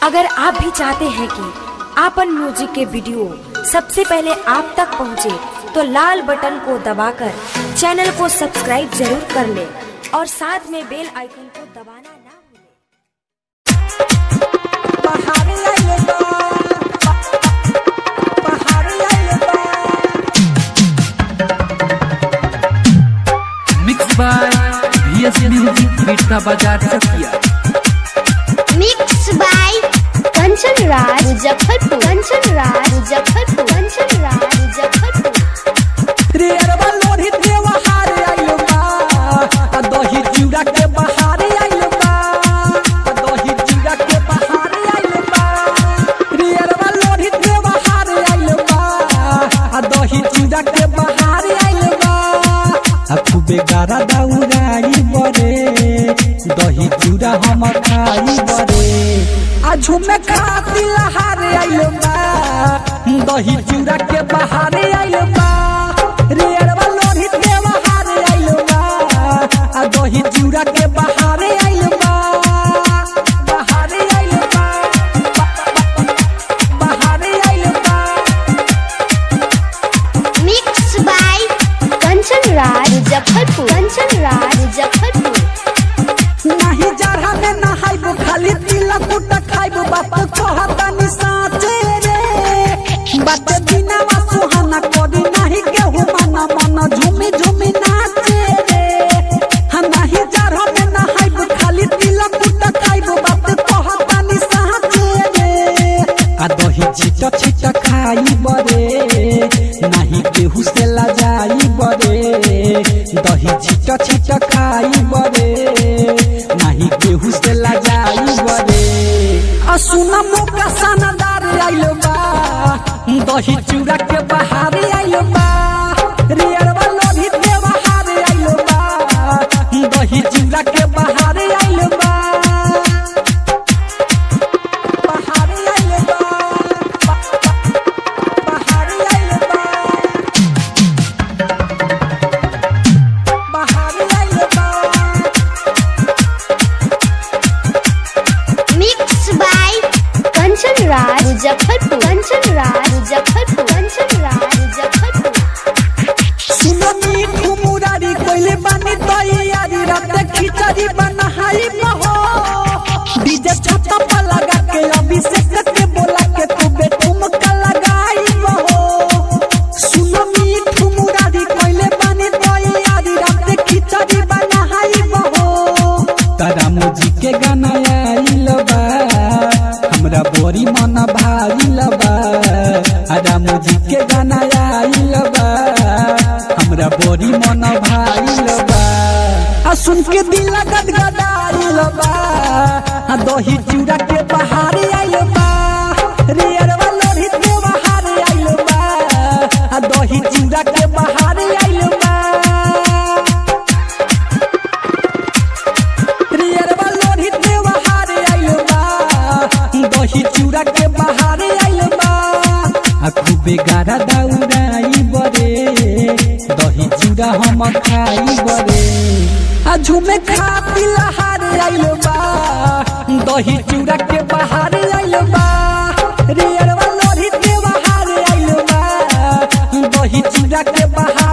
अगर आप भी चाहते हैं कि आपन म्यूजिक के वीडियो सबसे पहले आप तक पहुंचे, तो लाल बटन को दबाकर चैनल को सब्सक्राइब जरूर कर ले और साथ में बेल आइकन को दबाना ना भूलें। पहाड़ी आइले बा पहाड़ी आइले बा mix by BS music Bitta बाजार चकिया मिक्स बाय कंचन राज मुजफ्फरपुर कंचन राज मुजफ्फरपुर कंचन राज मुजफ्फरपुर रे अरबा लोरी देवा हारे आइले बा आ दही चूड़ा के बहारे आइले बा आ दही चूड़ा के बहारे आइले बा रे अरबा लोरी देवा हारे आइले बा आ दही चूड़ा के बहारे आइले बा आ खूबे गारा दाउराई बरे दही चूड़ा हम खाई बरे आ झुमे खाती लहारे आइले बा दही चूड़ा के बहारे आइले बा रे अरबा लोरी देवा हारे आइले बा आ दही चूड़ा के बहारे आइले बा बहारे आइले बा बहारे आइले बा मिक्स बाय कंचन राज मुजफ्फरपुर कंचन राज मुजफ्फरपुर नाही जाड़ा में नहाइबो खाली तिलक कुटा खाइबो बात कहता नि साचे रे बात बिना वा सुहाना करी नाही केहू मना मन झूमी झूमी नाचे रे हम नाही जाड़ा में नहाइबो खाली तिलक कुटा खाइबो बात कहता नि साचे रे आ दही छिटा छिटा खाई बरे नाही केहू से लजाई बरे दही छिटा छिटा खाई बरे नाही केहू से लजाई बरे आ सुना मोका सनदार आइलो बा दही चूड़ा के बहारे आइलो बा रे अरबा लोभी के बहारे आइलो बा दही चूड़ा के बहारे आइलो बा बहारे आइलो बा बहारे आइलो बा बहारे आइलो बा मिक्स बाय कंचन राज मुजफ्फरपुर कंचन राज मुजफ्फरपुर कंचन राज मुजफ्फरपुर सुननी ठुमुरारी कोइले बानी तैयारी रात खिचड़ी बनाई बहो डीजे छत पर लगा के अभिषेक के बोला के खूबे ठुमका लगाई बहो सुननी ठुमुरारी कोइले बानी तैयारी रात खिचड़ी बनाई बहो तारा मुजी के गाना आइल बा हमरा बोरी मन भाइल बा तारा मुजी के गाना आइल बा हमरा बोरी मन भाइल बा आ सुन के दिल गदगदाइल बा आ दही चूड़ा के बहारे आइल बा रे अरवा लोरी के बहारे आइल बा आ दही चूड़ा के बहारे आइल बा रियरवा लोरी के बहारे आइल बा दही चूड़ा के बहारे आइल बा आ खूबे गारा दाउराई बरे दही चूड़ा हम खाई बरे आ झूमे खाती लहारे आइल बा दही चूड़ा के बहारे आइल बा रियरवा लोरी के बहारे आइल बा दही चूड़ा के बहारे